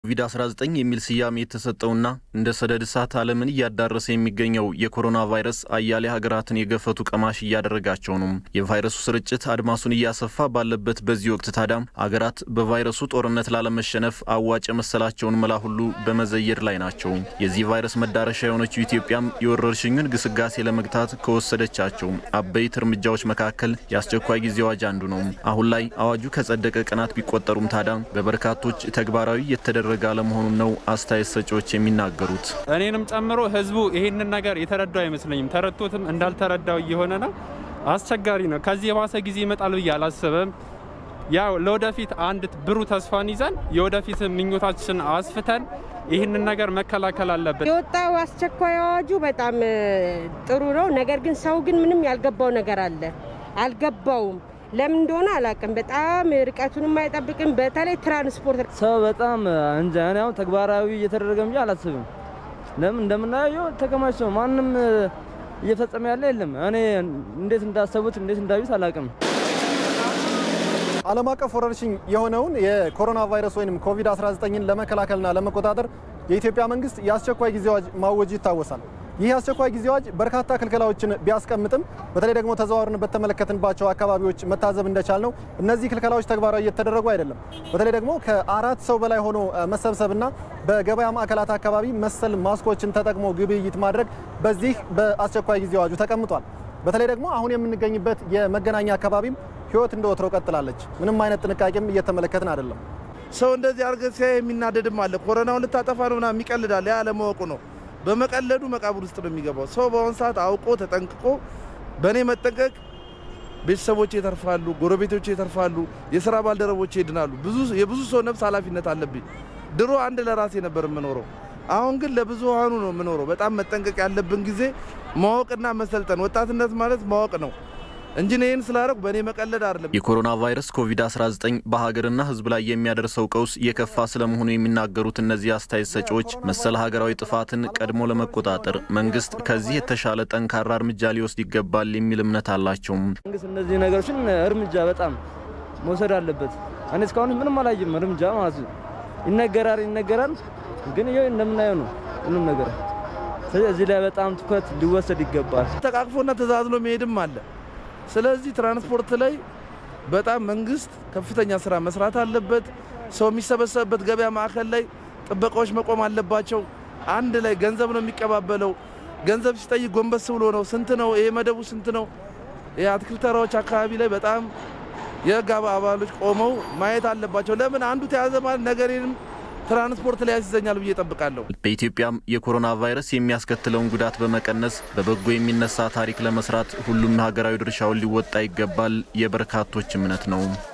ኮቪድ-19 የሚል ስያሜ የተሰጠውና እንደ ሰደድ እሳት ዓለምን እያዳረሰ የሚገኘው የኮሮና ቫይረስ አያሌ ሀገራትን የገፈቱ ቀማሽ እያደረጋቸው ነው። የቫይረሱ ስርጭት አድማሱን እያሰፋ ባለበት በዚህ ወቅት ታዲያም አገራት በቫይረሱ ጦርነት ላለመሸነፍ አዋጭ የመሰላቸውን መላ ሁሉ በመዘየድ ላይ ናቸው። የዚህ ቫይረስ መዳረሻ የሆነችው ኢትዮጵያም የወረርሽኙን ግስጋሴ ለመግታት ከወሰደቻቸው አበይት እርምጃዎች መካከል የአስቸኳይ ጊዜ አዋጅ አንዱ ነው። አሁን ላይ አዋጁ ከጸደቀ ቀናት ቢቆጠሩም ታዲያ በበርካቶች ተግባራዊ የተደረገ አለመሆኑን ነው አስተያየት ሰጪዎች የሚናገሩት። እኔንም ጨምሮ ህዝቡ ይህንን ነገር የተረዳው አይመስለኝም። ተረድቶትም እንዳልተረዳው እየሆነ ነው። አስቸጋሪ ነው። ከዚህ የባሰ ጊዜ ይመጣል ብዬ አላስብም። ያው ለወደፊት አንድ ብሩህ ተስፋን ይዘን የወደፊት ምኞታችን አስፍተን ይህንን ነገር መከላከል አለብን። የወጣው አስቸኳይ አዋጁ በጣም ጥሩ ነው። ነገር ግን ሰው ግን ምንም ያልገባው ነገር አለ። አልገባውም ለምን እንደሆነ አላውቅም። በጣም ርቀቱንም አይጠብቅም። በተለይ ትራንስፖርት ሰው በጣም እንጃ። እኔ አሁን ተግባራዊ እየተደረገ እንጂ አላስብም። ለምን እንደምናየው ተከማችቶ ማንም እየፈጸመ ያለ የለም። እኔ እንዴት እንዳሰቡት እንዴት እንዳዩት አላውቅም። ዓለም አቀፍ ወረርሽኝ የሆነውን የኮሮና ቫይረስ ወይም ኮቪድ-19ን ለመከላከልና ለመቆጣጠር የኢትዮጵያ መንግስት የአስቸኳይ ጊዜ አዋጅ ማወጁ ይታወሳል። ይህ የአስቸኳይ ጊዜ አዋጅ በርካታ ክልከላዎችን ቢያስቀምጥም በተለይ ደግሞ ተዘዋውረን በተመለከትንባቸው አካባቢዎች መታዘብ እንደቻል ነው እነዚህ ክልከላዎች ተግባራዊ እየተደረጉ አይደለም። በተለይ ደግሞ ከአራት ሰው በላይ ሆኖ መሰብሰብና በገበያ ማዕከላት አካባቢ መሰል ማስኮችን ተጠቅሞ ግብይት ማድረግ በዚህ በአስቸኳይ ጊዜ አዋጁ ተቀምጧል። በተለይ ደግሞ አሁን የምንገኝበት የመገናኛ አካባቢም ህይወት እንደ ወትሮ ቀጥላለች። ምንም አይነት ጥንቃቄም እየተመለከትን አይደለም። ሰው እንደዚህ አድርገህ ሲያይ የሚናደድም አለ። ኮሮናውን ልታጠፋ ነው ምናምን የሚቀልዳል። ያ አለማወቁ ነው። በመቀለዱ መቃብር ውስጥ ነው የሚገባው። ሰው በአሁኑ ሰዓት አውቆ ተጠንቅቆ በእኔ መጠንቀቅ ቤተሰቦች ይተርፋሉ፣ ጎረቤቶች ይተርፋሉ፣ የስራ ባልደረቦች ይድናሉ። ብዙ የብዙ ሰው ነፍስ ኃላፊነት አለብኝ። ድሮ አንድ ለራሴ ነበር የምኖረው። አሁን ግን ለብዙሃኑ ነው የምኖረው። በጣም መጠንቀቅ ያለብን ጊዜ ማወቅና መሰልጠን። ወጣትነት ማለት ማወቅ ነው እንጂ ይህን ስላደረጉ በእኔ መቀለድ አይደለም። የኮሮና ቫይረስ ኮቪድ-19 በሀገርና ሕዝብ ላይ የሚያደርሰው ቀውስ የከፋ ስለመሆኑ የሚናገሩት እነዚህ አስተያየት ሰጪዎች መሰል ሀገራዊ ጥፋትን ቀድሞ ለመቆጣጠር መንግስት ከዚህ የተሻለ ጠንካራ እርምጃ ሊወስድ ይገባል የሚል እምነት አላቸው። መንግስት እነዚህ ነገሮችን እርምጃ በጣም መውሰድ አለበት። እኔ እስካሁን ምንም አላየም እርምጃ ማለት ነው። ይነገራል ይነገራል፣ ግን ይኸው እንደምናየው ነው ምንም ነገር። ስለዚህ እዚህ ላይ በጣም ትኩረት ሊወሰድ ይገባል። ተቃቅፎና ተዛዝሎ መሄድም አለ። ስለዚህ ትራንስፖርት ላይ በጣም መንግስት ከፍተኛ ስራ መስራት አለበት። ሰው የሚሰበሰብበት ገበያ ማዕከል ላይ ጥበቃዎች መቆም አለባቸው። አንድ ላይ ገንዘብ ነው የሚቀባበለው። ገንዘብ ሲጠይቅ ጎንበስ ብሎ ነው። ስንት ነው ይሄ መደቡ ስንት ነው? የአትክልት ተራዎች አካባቢ ላይ በጣም የህግ አባሎች ቆመው ማየት አለባቸው። ለምን አንዱ ተያዘ ማለት ነገሬንም ትራንስፖርት ላይ ያስይዘኛል ብዬ እጠብቃለሁ። በኢትዮጵያም የኮሮና ቫይረስ የሚያስከትለውን ጉዳት በመቀነስ በበጎ የሚነሳ ታሪክ ለመስራት ሁሉም ሀገራዊ ድርሻውን ሊወጣ ይገባል የበርካቶች እምነት ነው።